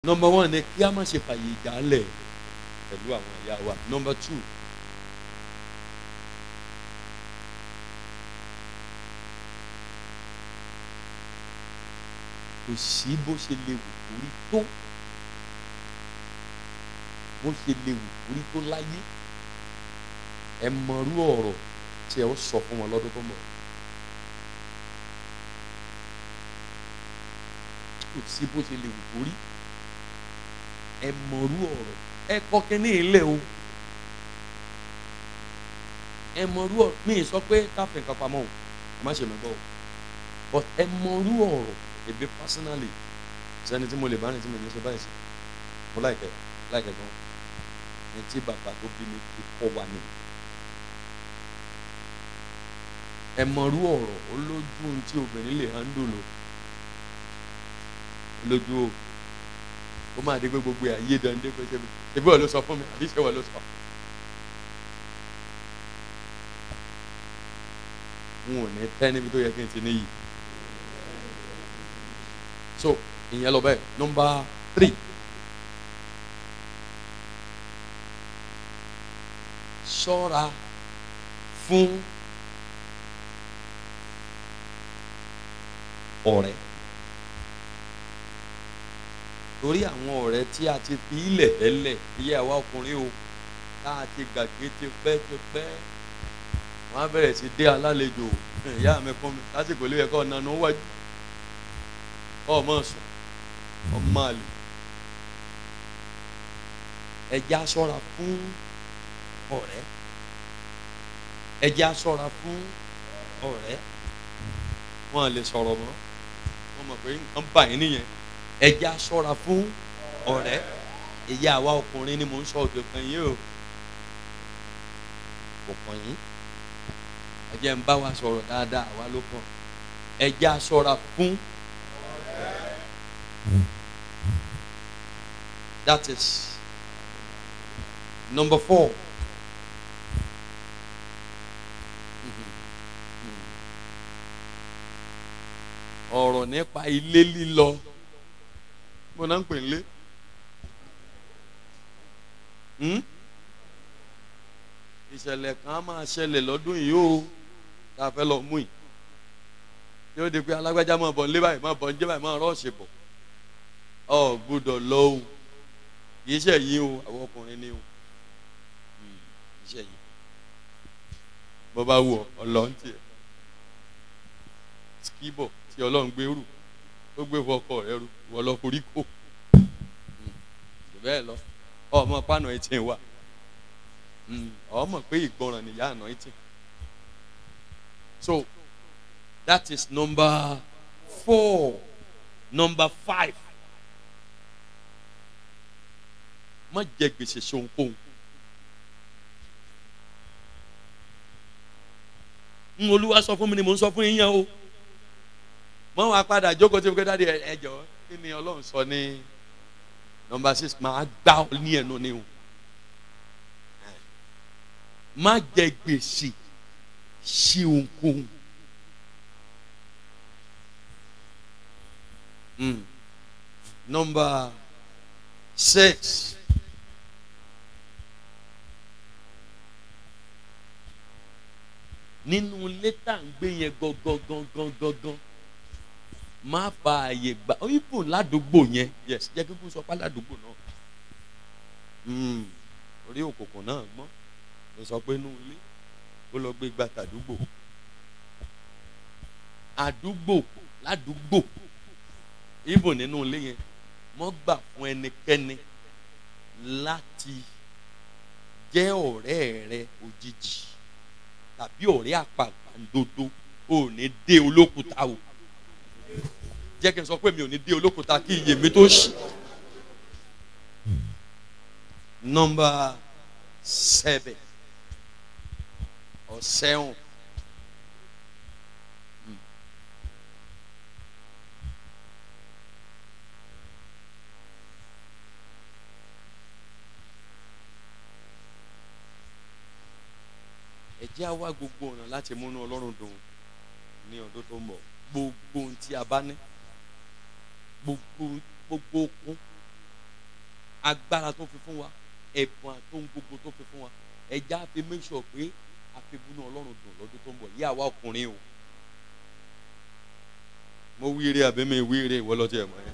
number one ni kí a má ṣe fàyè ìjálẹ̀ pẹ̀lú àwọn ìyá wa number two kò sí bó ṣe lè wù kórí tó bó ṣe lè wù kórí tó láyé ẹ mọrú ọ̀rọ̀ tí ẹ ó sọ fún wọn lọ́dún tó ń bọ̀ kò sí bó ṣe lè wù kórí ẹ mọrú ọ̀rọ̀ ẹ kọ́ kínní ilé o ẹ mọrú ọ̀rọ̀ mi ì sọ pé káfíń kan pamọ́ o ẹ má ṣe mi gbọ́ o but ẹ mọrú ọ̀rọ̀ ebi personally sẹ́ni tí mo lè bá ní tí mo ní ṣe báyìí sí mo láìpẹ́ láìpẹ́ gan ní tí bàbá tó bí mi fi kọ́ wa ni ẹ mọrú ọ̀rọ̀ olójú ohun tí obìnrin lè handle lò lójú o ó máa dé pé gbogbo ayé dande pé ṣe ṣe bí wọ́n ló sọ fún mi àbí ṣe wọ́n ló sọ. n ò ní tẹ́ níbi tó yẹ kí n ti níyì so ìyẹn lọ bẹ́ẹ̀ nọmba three ṣọ́ra fún ọ̀rẹ́ torí àwọn ọ̀rẹ́ tí a ti fi ilẹ̀ tẹ́lẹ̀ iye àwa ọkùnrin o tá a ti gbàgbé ti pẹ́ ti pẹ́ wọ́n á bẹ̀rẹ̀ sí dé alálejò ìyá mi fún mi lásìkò ilé ẹ̀kọ́ nanu wájú ọmọ sùn ọmọ àlè ẹjẹ aṣọra fún ọ̀rẹ́ ẹjẹ aṣọra fún ọ̀rẹ́ wọn lè sọ̀rọ̀ mọ́ wọn mọ̀ pé nǹkan bà yín nìyẹn ẹjẹ aṣọra fún ọ̀rẹ́ èyí àwa ọkùnrin ni mò ń sọ òde kan yìí o kò kàn yín ẹjẹ ń bá wa sọ̀rọ̀ dáadáa àwa ló kàn ẹjẹ aṣọra fún That is number four. ọ̀rọ̀ nípa ilé lílọ mo náà ń pè nílé ìṣẹ̀lẹ̀ kan á máa ṣẹlẹ̀ lọ́dún yìí o tá a fẹ́ lọ mú yìí yóò di pé alágbájá máa bọ̀ nílé báyìí máa bọ̀ níjẹ́ báyìí máa rọ́ọ̀ṣì bọ̀ ọ gbọ́dọ̀ lọ o kì í ṣe yín o àwọn ọkùnrin ni o kì í ṣe yín bó bá wù ọ ọlọ́run tiẹ̀ skibọ̀ tí ọlọ́run gbé rù ó gbé fọkọ rẹ rù wọ́n lọ forí kó bẹ́ẹ̀ lọ ọmọ pàánù ẹtì wà ọmọ pé ìgbọràn nìyá àná ẹtì so that is number four number five. má jẹ gbèsè sonkóhun ń olúwa sọ fún mi ni mò ń sọ fún yín yẹn o mọ wàá padà jókòó tí mo kẹ́ dáadé ẹjọ́ kí ni ọlọ́run sọ ní nọmba six máa gbá ọ ní ẹnu ni o má jẹ gbèsè sí ohunkóhun nọmba six. nínú ilé tá à ń gbé yẹn gangan má fa àyè gbà ibùn ládùúgbò yẹn yes jẹ́ kí n sọ pé ládùúgbò náà orí òkùnkùn náà gbọ́n ló sọ pé inú ilé ó lọ gbé gba tàdúgbò àdúgbò ládùúgbò ibùn nínú ilé yẹn mọ́ gbà fún ẹnikẹ́ni láti jẹ́ ọ̀rẹ́ rẹ òjijì tàbí ọ̀rẹ́ àpàgbàǹdodo ò ní dé olókùúta o jẹ́ kí n sọ pé mi ò ní dé olókùúta kí iye mi tó ṣì. nọmba seven or seven. ẹ jẹ́ á wá gbogbo ọ̀nà láti múnú ọlọ́run dùn ní ọdún tó ń bọ̀ gbogbo ohun tí a bá ní gbogbo gbogbo okun agbára tó fi fún wa ẹ̀bùn àtòhun gbogbo tó fi fún wa ẹja fi make sure pé àfibúnú ọlọ́run dùn lọ́dún tó ń bọ̀ yí àwa ọkùnrin o mo wíire àbí mi wíire ìwọ lọ́tí ẹ̀ mọ́ ẹ